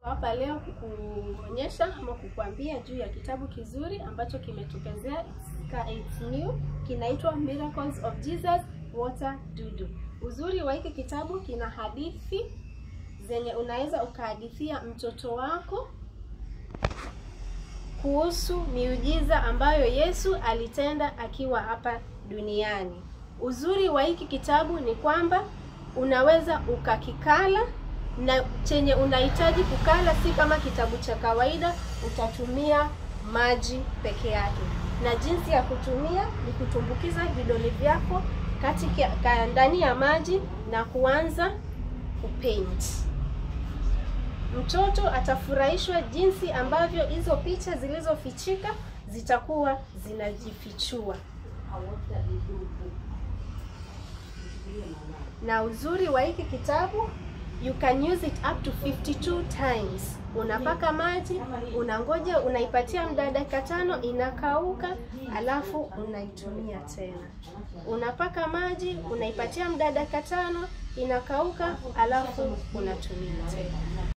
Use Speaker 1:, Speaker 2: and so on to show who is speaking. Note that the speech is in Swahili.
Speaker 1: hapa leo kukuonyesha ama kukuambia juu ya kitabu kizuri ambacho kimetupezea it's, it's new kinaitwa Miracles of Jesus Water Dudu. Uzuri wa hiki kitabu kina hadithi zenye unaweza ukahadithia mtoto wako kuhusu miujiza ambayo Yesu alitenda akiwa hapa duniani. Uzuri wa hiki kitabu ni kwamba unaweza ukakikala na chenye unahitaji kukala si kama kitabu cha kawaida, utatumia maji peke yake. Na jinsi ya kutumia ni kutumbukiza vidole vyako katika ndani ya maji na kuanza kupaint. Mtoto atafurahishwa jinsi ambavyo hizo picha zilizofichika zitakuwa zinajifichua. Na uzuri wa hiki kitabu you can use it up to 52 times. Unapaka maji, unangoja, unaipatia muda dakika tano, inakauka, alafu unaitumia tena. Unapaka maji, unaipatia muda dakika tano, inakauka, alafu unatumia tena.